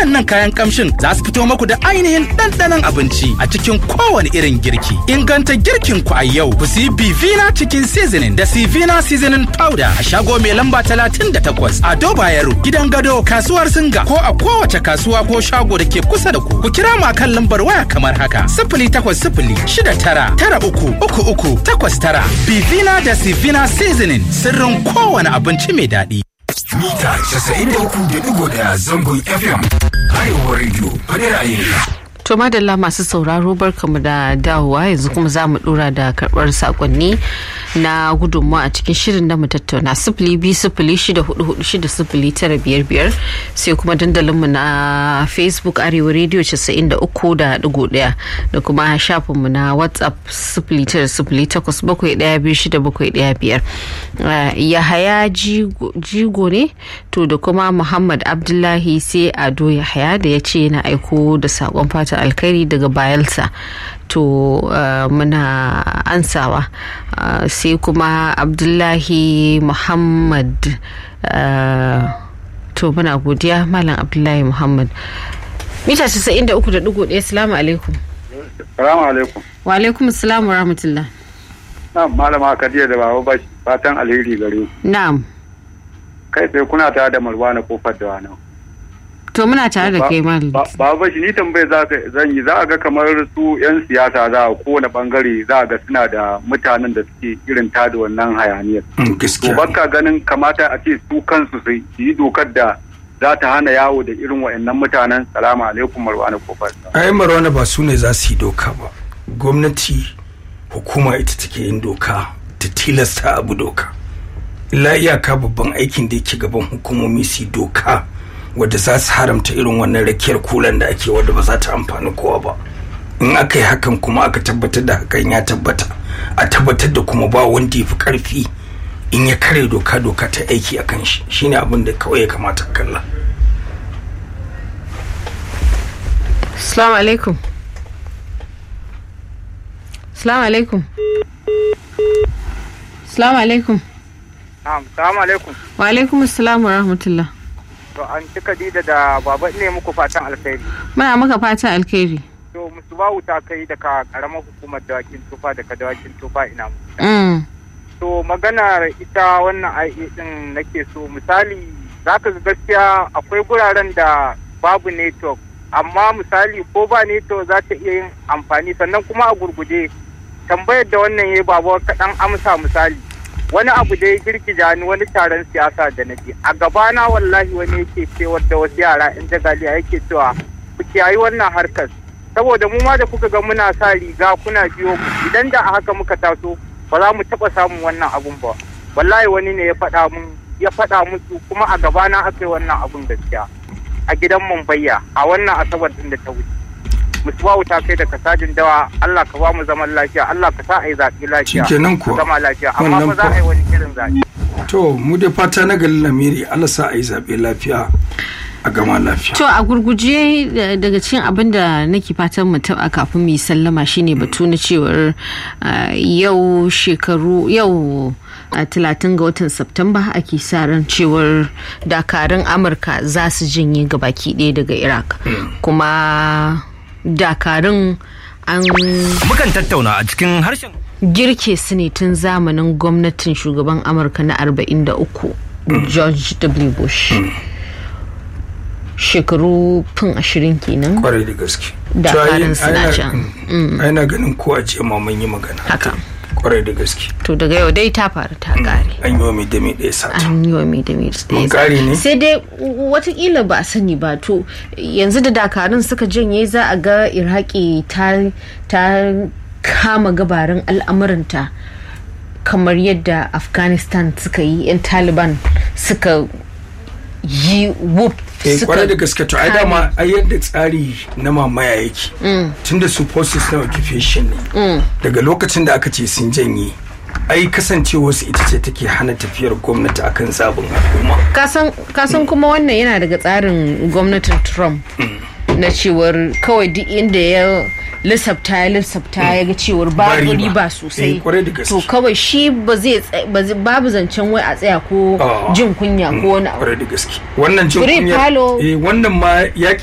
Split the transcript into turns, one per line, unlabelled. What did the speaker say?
Waɗannan kayan kamshin za su fito maku da ainihin ɗanɗanon abinci a cikin kowane irin girki. Inganta girkin ku a yau ku siyi Bivina Chicken Seasoning da Sivina Seasoning Powder a shago mai lamba 38 a Dobayaro gidan gado kasuwar Singa ko a kowace kasuwa ko shago da ke kusa da ku. Ku kira mu akan lambar waya kamar haka sifili takwas sifili shida tara tara uku uku uku takwas tara. Bivina da Sivina Seasoning sirrin kowane abinci mai daɗi.
Mita 93.1 zangon FM. Arewa Radio, fadar ra'ayinka.
To madalla masu sauraro barkamu da dawowa yanzu kuma za mu dora da karbar sakonni na gudunmawa a cikin shirin da mu tattauna sifili biyu sifili shida hudu hudu shida sifili tara biyar biyar sai kuma dandalinmu na facebook arewa radio casa'in da uku da digo daya da kuma shafinmu na whatsapp sifili tara sifili takwas bakwai daya biyu shida bakwai daya biyar yahaya jigo ne to da kuma muhammad abdullahi sai ado yahaya da ya ce yana aiko da sakon fata fatan alkhairi daga bayelsa to uh, muna ansawa uh, sai kuma abdullahi muhammad uh, to muna godiya malam abdullahi muhammad mita 93.1 salamu alaikum
salamu alaikum
wa alaikum salamu wa rahmatullah
na'am malama kadiya da baba bashi fatan alheri gare ku
na'am
kai sai kuna tare da malwana kofar da wani
to muna tare da kai malam
baba shi ni tambaye za ka zan yi za a ga kamar su yan siyasa za a kowane bangare za a ga suna da mutanen da suke irin tada wannan hayaniyar to baka ganin kamata a ce su kansu su yi dokar da za ta hana yawo da irin wa'annan mutanen salamu alaikum marwana kofar
ai marwana ba su ne za su yi doka ba gwamnati hukuma ita take yin doka ta tilasta abu doka illa iyaka babban aikin da yake gaban hukumomi su yi doka wadda za su haramta irin wannan rakiyar kulan da ake wadda ba za ta amfani kowa ba in aka yi hakan kuma aka tabbatar da hakan ya tabbata a tabbatar da kuma ba wanda ya fi karfi in ya kare doka doka ta aiki a kan shi shine abin da kawai ya kamata kalla
Assalamu alaikum. Assalamu alaikum. Assalamu alaikum.
Assalamu alaikum.
Wa alaikum assalam wa rahmatullah.
To an ci Khadija da baba ne muku fatan alkhairi.
Muna maka fatan alkhairi.
To musu ba wuta kai daga karamar hukumar dawakin tufa daga dawakin tufa ina mu.
Mm.
To maganar ita wannan IE din nake so misali zaka ga gaskiya akwai guraren da babu network amma misali ko ba network za ta iya yin amfani sannan kuma a gurguje tambayar da wannan ya baba kaɗan amsa misali wani abu da ya girgija ni wani taron siyasa da na je a gabana wallahi wani yake cewar da wasu yara yan jagaliya yake cewa ku kiyayi wannan harkar saboda mu ma da kuka ga muna sa riga kuna biyo mu idan da a haka muka taso ba za mu taɓa samun wannan abun ba wallahi wani ne ya faɗa mun ya faɗa musu kuma a gabana aka yi wannan abun gaskiya a gidan Mumbayya a wannan asabar din da ta wuce musuwa ta kai da kasajin dawa Allah ka ba mu zaman lafiya Allah ka sa a yi zaɓe lafiya
Shikenan kuwa.
zama lafiya amma
Wannan
ba za a yi wani irin zaɓe
to mu dai fata na galin lamiri Allah sa a yi zaɓe lafiya a gama lafiya
To a gurguje da- daga cikin abin da nake fatan mu taɓa kafin mu yi sallama shine batu na cewar ah, yau shekaru yau a talatin ga watan Septemba ake sa ran cewar dakarun Amurka za su jinye gabaki ɗaya daga Iraq. Kuma dakarun an
Mukan tattauna a cikin harshen
girke su ne tun zamanin gwamnatin shugaban Amurka na 43 George W. Bush. Shekaru fin ashirin kenan.
kwarai da gaske
Da
To, ai-
karin suna
ai na-
can.
mm, ai na ganin ko a ce ma mun yi magana
Haka.
kwarai da gaske
to daga yau dai ta faru ta kare
an yi wa mai dame ɗaya sata
an yi wa mai da mai da
Mun
ya
kare ne?
sai dai watakila ba a sani ba to yanzu da dakarun suka janye za a ga iraki ta ta kama gabarin al'amuranta kamar yadda afghanistan suka yi 'yan taliban suka yi whoop
eh
suka
kwarai da gaske to ai
kame.
dama ai yadda tsari na mamaya yake tunda su forces na occupation ne daga lokacin da aka ce sun janye ai kasancewa su ita ce take hana tafiyar gwamnati akan zabin al'umma
kasan kasan kuma wannan yana daga tsarin gwamnatin trump na cewar kawai duk inda ya lissafta ya lissafta ya ga cewar
Ba
babu
riba.
riba sosai
Eh, kwarai da gaske.
to kawai shi ba zai tsa- ba zai- babu zancen wai a tsaya ko
Ah.
jin kunya ko wani abu
kwarai da gaske wannan jin
Free
kunya
palo.
eh wannan ma yaki